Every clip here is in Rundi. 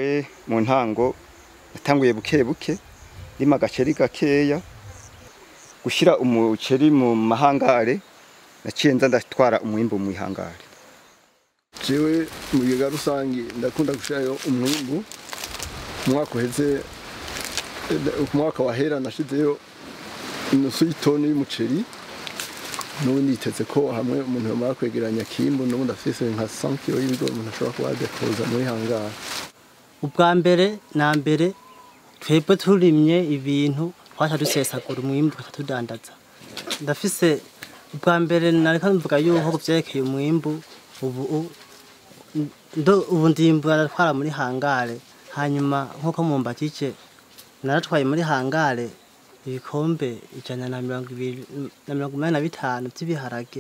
jewe mu ntango natanguye buke buke rima agaceri gakeya gushira umuceri mu mahangare naciye nza ndatwara umwimbu mu ihangare jewe mu bigega rusange ndakunda gushirayo umwimbu umwaka uheze eh, ku mwaka wahera nashizeyo inusu y'itoni y'umuceri n'ubu niteze ko hamwe umuntu yamara kwegeranya kimbu n'ubundi afise nka 100 kilo y'ibigori umuntu ashobora kuba yadepoza muri hangara ubwa mbere na mbere twebwe turimye ibintu twaca dusesagura umwimbu tugaca tudandaza ndafise ubwa mbere nareka mvuga yuko ku vyerekeye umwimbu ubu u- ndo ubu ndimbura ndatwara muri hangare hanyuma nk'uko mumbajije naratwaye muri hangare ibikombe ijana na mirongo ibiri na mirongo inani na bitanu vy'ibiharage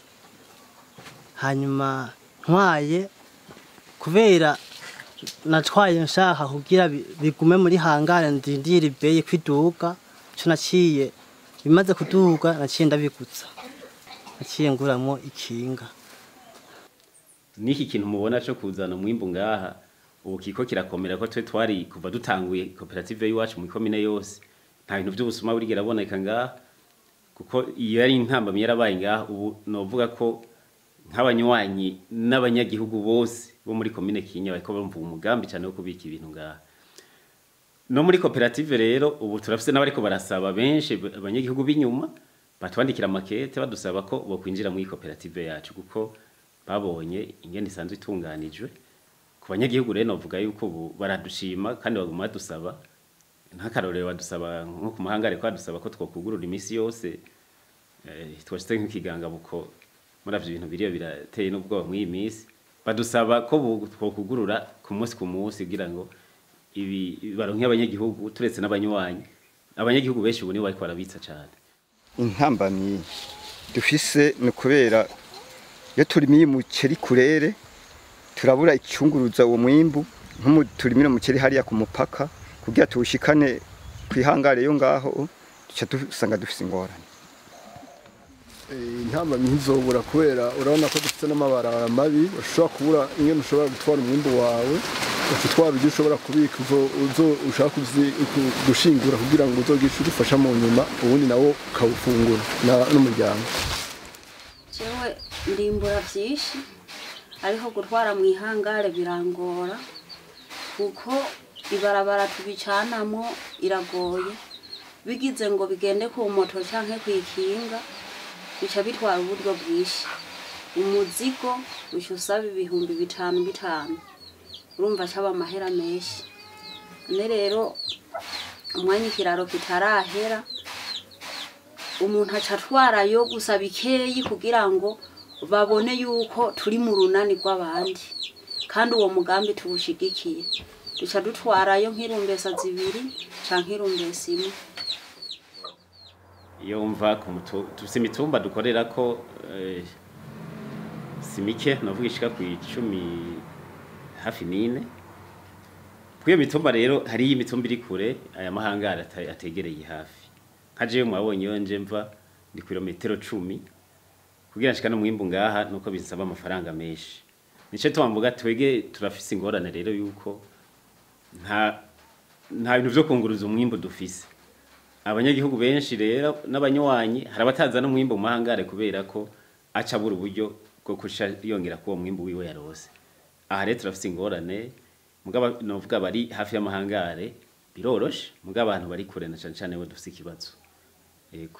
hanyuma ntwaye kubera natwaye nshaka kugira bi- bigume muri hangare ndindire ibeye kwiduga co naciye bimaze kuduga naciye ndabigutsa naciye nguramwo ikinga niki kintu mubona cyo kuzana umwimbu ngaha ubu kiko kirakomera ko twe twari kuva dutanguye koperative y'iwacu mu komine yose nta bintu by'ubusuma burigera boneka ngaha kuko iyo yari intambamyi yarabaye ngaha ubu novuga ko nk'abanywanyi n'abanyagihugu bose bo muri komine Kinya bariko bumva umugambi cyane wo kubika ibintu ngaha no muri koperative rero ubu turafise n'abariko barasaba benshi abanyagihugu b'inyuma batwandikira makete badusaba ko bokwinjira muri koperative yacu kuko babonye ingene isanzwe itunganijwe ku banyagihugu rero novuga yuko ubu baradushima kandi baguma badusaba nk'akarorero badusaba nko ku mahangare ko badusaba ko twokugurura iminsi yose eh, twashyize nk'ikiganga buko muri avyo bintu biriyo birateye n'ubwoba muri iyi minsi badusaba ko bu- twokugurura ku munsi ku munsi kugira ngo ibi baronke abanyagihugu turetse n'abanywanyi abanyagihugu benshi ubu nibo bariko barabitsa cane intambamyi dufise ni ukubera iyo turimiye umuceri kurere turabura icyunguruza uwo mwimbu nk'umu turimira umuceri hariya ku mupaka kugira tuwushikane ku ihangare yo ngaho duca dusanga dufise ingorane intamba ntizobura kubera urabona ko dufite n'amabarabara mabi ushobora kubura ingene ushobora gutwara umwimbu wawe utwara ibyo ushobora kubika uzo- uzo- ushaka kuzi- ku- gushingura kugira ngo uzogishe udufasha mu nyuma ubundi nawo ukawufungura na- n'umuryango jewe ndimbura vyinshi ariko gutwara mu ihangare birangora kuko ibarabara tubicanamo iragoye bigize ngo bigende ku moto canke kw'ikinga bica bitwara uburyo bwinshi umuzigo uca usaba ibihumbi bitanu bitanu urumva caba amahera menshi none rero umwanya ikiraro kitarahera umuntu aca atwarayo gusa bikeyi kugira ngo babone yuko turi mu runani rw'abandi kandi uwo mugambi tuwushigikiye duca dutwarayo nk'irumbesa zibiri canke irumbesa imwe iyo mva ku mutu tufise imitumba dukorera ko eh, si mike navuga ishika ku icumi hafi nine kwiyo mitumba rero hariyo imitumba iri kure aya mahangara ata- ategereye hafi nka jewe mwabonye iyo nje mva ni kilometero cumi kugira nshika no mwimbu ngaha nuko bisaba amafaranga menshi nico twamvuga twege turafise ingorane rero yuko nta nta bintu vyo kunguruza umwimbu dufise abanyagihugu benshi rero n'abanywanyi hari abataza n'umwimbu mu mahangare kubera ko aca abura uburyo bwo kusha yongera kuwo mwimbu wiwe yarose aha rero turafise ingorane mugabo novuga bari hafi y'amahangare biroroshe mugabo abantu bari kure na cane cane bo dufise ikibazo yego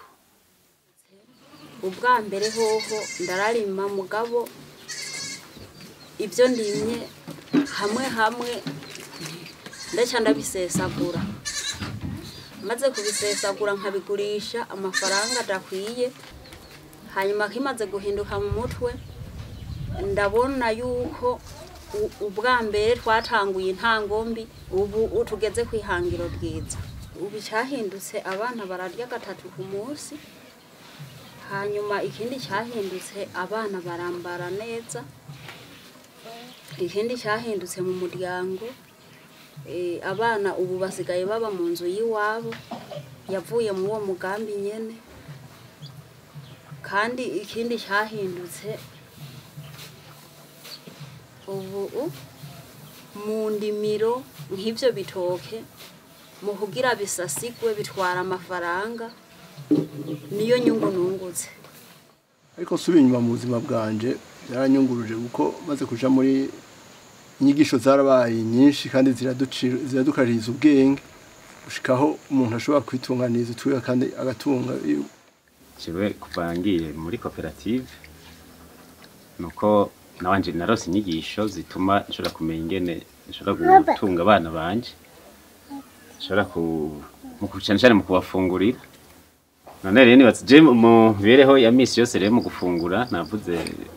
ubwa mbere hoho ndararima mugabo ibyo ndimye hamwe hamwe ndaca ndabisesagura maze kubisesagura nkabigurisha amafaranga adakwiye hanyuma kimaze guhinduka mu mutwe ndabona yuko u- ubwa mbere twatanguye intangombi ubu u- tugeze ku ihangiro ryiza ubu icyahindutse abana bararya gatatu ku munsi hanyuma ikindi cyahindutse abana barambara neza ikindi cyahindutse mu muryango eh, abana ubu basigaye baba mu nzu y'iwabo yavuye muri uwo mugambi nyene kandi ikindi cyahindutse ubu u- mu ndimiro nk'ivyo bitoke mu kugira bisasigwe bitwara amafaranga niyo nyungu nungutse ariko nsubiye inyuma mu buzima bwanje byaranyunguruje kuko maze kuja muri inyigisho zarabaye nyinshi kandi ziraducira- ziradukaririza ubwenge gushikaho umuntu ashobora kwitunganiriza utwiwe kandi agatunga jewe kuva ngiye muri koperative nuko nawanje narose inyigisho zituma nshobora kumenya ingene nshobora gutunga abana banje nshobora ku mu cyane cyane mu kubafungurira none rero nibaza je mu mibereho ya misi yose rero mu gufungura navuze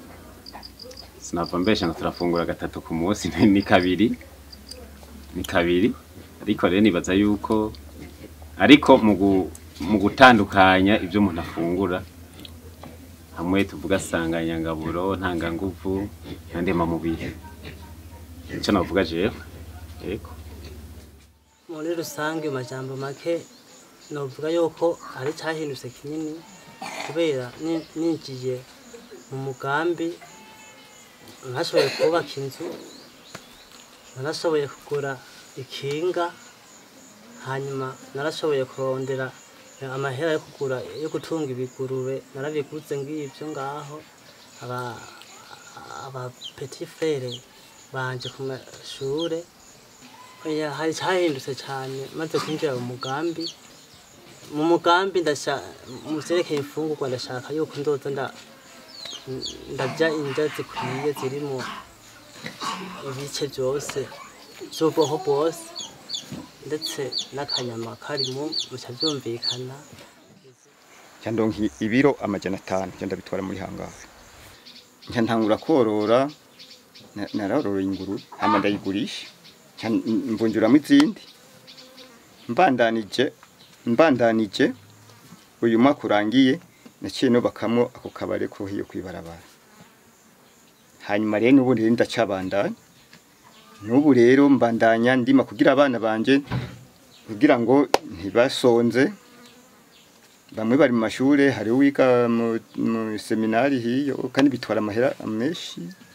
sinava mbesha ngo turafungura gatatu ku munsi ni kabiri ni kabiri ariko rero nibaza yuko ariko mu gu- mu gutandukanya ibyo umuntu afungura hamwe tuvuga sanganyangaburo ntanganguvu na ndemamubiri icyo navuga jewe yego muri rusange mu majambo make novuga yuko ari cyahindutse kinini kubera ni- ninjiye mu mugambi nashoboye kubaka inzu narashoboye kugura ikinga hanyuma narashoboye kurondera amahera yo kugura yo gutunga ibigurube narabiguze ngibyo ngaho aba aba petit frere banje ku mashure oya hari cyahindutse cyane maze kwinjira mu mugambi mu mugambi ndasha mu vyerekeye imfungurwa ndashaka yuko ndoza nda ndarya indya zikwiye zirimo ibice byose by'ubwoko bwose ndetse n'akanyama karimo bica byumvikana cyandonki ibiro amajana atanu cyo ndabitwara muri hangaha nca ntangura korora na- narororoye ingurube hama ndayigurisha nca mbunjuramo izindi mbandanije mbandanije uyu mwaka urangiye naciye nubakamwo ako kabare ko hiyo kwibarabara hanyuma rero n'ubu rero ndacabandanya n'ubu rero mbandanya ndima kugira abana banje kugira ngo ntibasonze bamwe bari mu mashure hari uwiga mu, mu seminari hiyo kandi bitwara amahera menshi